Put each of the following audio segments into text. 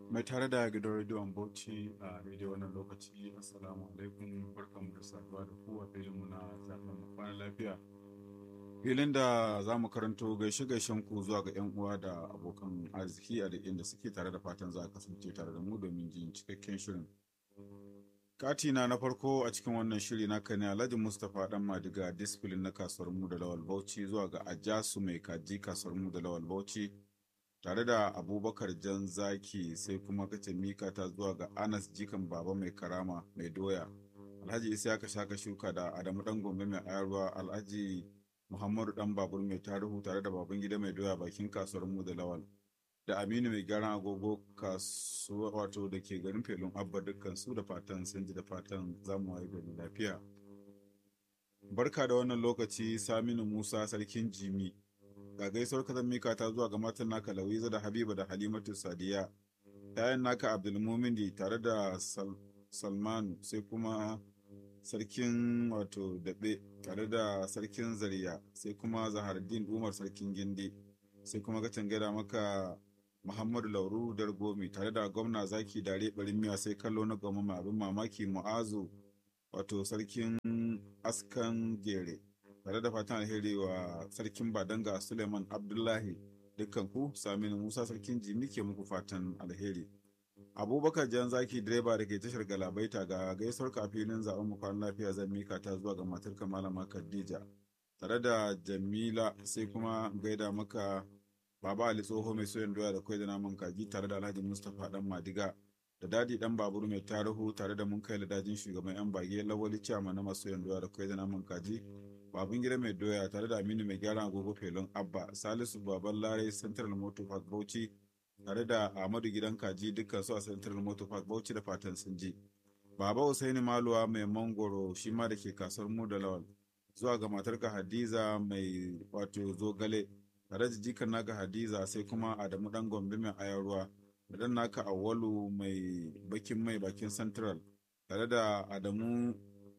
mai tare da gidan rediyon bauchi a daidai wannan lokaci assalamu alaikum barkanmu da saduwa da ku a filinmu na zaben mu kwana lafiya filin da za mu karanto gaishe gaishen ku zuwa ga 'yan uwa da abokan arziki a duk inda suke tare da fatan za a kasance tare da mu domin jin cikakken shirin katina na farko a cikin wannan shiri na ne alhaji mustapha dan madiga discipline na kasuwar mu da lawal bauchi zuwa ga ajasu mai kaji kasuwar mu da lawal bauchi tare da abubakar jan zaki sai kuma kace mika ta zuwa ga anas jikan baba mai karama mai doya alhaji isa ka shaka shuka da adamu dan gombe mai ayarwa alhaji muhammadu dan babur mai tarihu tare da baban gida mai doya bakin kasuwar mu da lawal da aminu mai gyaran agogo kasuwa wato da ke garin felun abba dukkan su da fatan sun ji da fatan zamu wayi gari lafiya barka da wannan lokaci saminu musa sarkin jimi ga gaisuwar ka mika ta zuwa ga matan naka lawiza da habiba da halimatu sadiya yayan naka abdulmumindi tare da salmanu sai kuma sarkin wato daɓe tare da sarkin zariya sai kuma zahardin umar sarkin gindi sai kuma ka gaida maka muhammadu lauru dargomi tare da gwamna zaki dare barin miya sai kallo na gwamma abin mamaki mu'azu wato sarkin askan gere tare da fatan alheri wa sarkin badanga suleiman abdullahi dukkan ku saminu musa sarkin jimi ke muku fatan alheri abubakar jan zaki direba da ke tashar galabaita ga gaisuwar kafinin zaben mu kwan lafiya zan mika ta zuwa ga matar malama khadija tare da jamila sai kuma gaida maka baba ali tsoho mai soyan doya da kwai da naman kaji tare da alhaji mustapha dan madiga da dadi dan babur mai tarihu tare da mun kai ladajin shugaban yan bage lawali ciyama na masu soyan doya da kwai da naman kaji babun gida mai doya tare da aminu mai gyaran agogo felon abba salisu baban lare central motor park bauchi tare da ahmadu gidan kaji dukkan su a central motor park bauchi da fatan sun ji baba usaini maluwa mai mangoro shi ma da ke kasuwar mu da lawal zuwa ga matarka hadiza mai wato zogale tare da jikan naka hadiza sai kuma adamu dan gombe mai ayar ruwa da dan naka awwalu mai bakin mai bakin central tare da adamu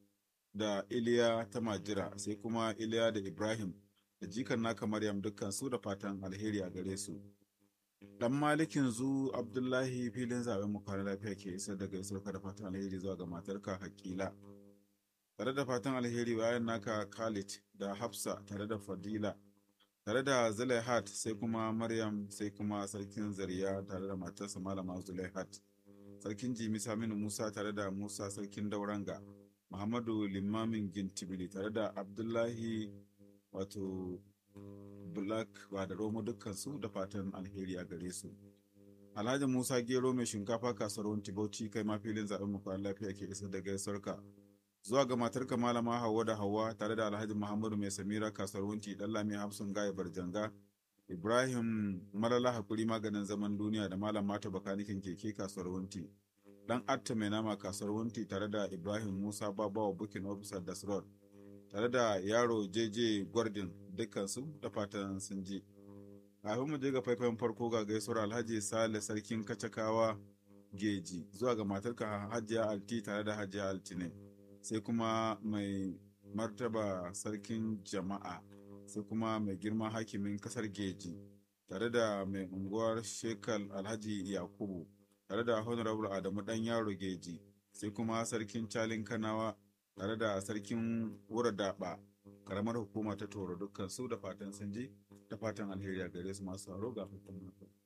da iliya ta majira sai kuma iliya da ibrahim da jikan naka maryam dukkan su da fatan alheri a gare su dan malikin zu abdullahi filin zaben mu kwana lafiya ke isar da gaisuwar da fatan alheri zuwa ga matarka hakila tare da fatan alheri bayan naka khalid da hafsa tare da fadila tare da zulaihat sai kuma maryam sai kuma sarkin zariya tare da matarsa malama zulaihat sarkin jimi saminu musa tare da musa sarkin dauranga muhammadu limamin gintibili tare da abdullahi wato black ba da romo dukkansu da fatan alheri a gare su alhaji musa gero mai shinkafa kasuwar bauchi kai ma filin zaɓen mukwan lafiya ke isar da gaisuwarka zuwa ga matarka malama Hauwa da Hauwa tare da Alhaji Muhammadu Mai Samira kasuwar Wunti dan Lami Hafsun Gaya Barjanga Ibrahim Malala Hakuri maganin zaman duniya da Malam Mata Bakanikin keke kasuwar Wunti dan Atta Mai Nama kasuwar Wunti tare da Ibrahim Musa Babawa Booking Officer Das Road tare da yaro JJ Gordon dukkansu da fatan sun ji. Kafin mu je ga faifayen farko ga gaisuwar Alhaji Sale Sarkin Kacakawa Geji zuwa ga matarka Hajiya Alti tare da Hajiya Altine. sai kuma mai martaba sarkin jama'a sai kuma mai girma hakimin kasar geji tare da mai unguwar shekal alhaji yakubu tare da honorable adamu dan yaro geji sai kuma sarkin calin kanawa tare da sarkin wura daba karamar hukuma ta toro dukkan su da fatan sun ji da fatan alheri a gare su masu haro ga fatan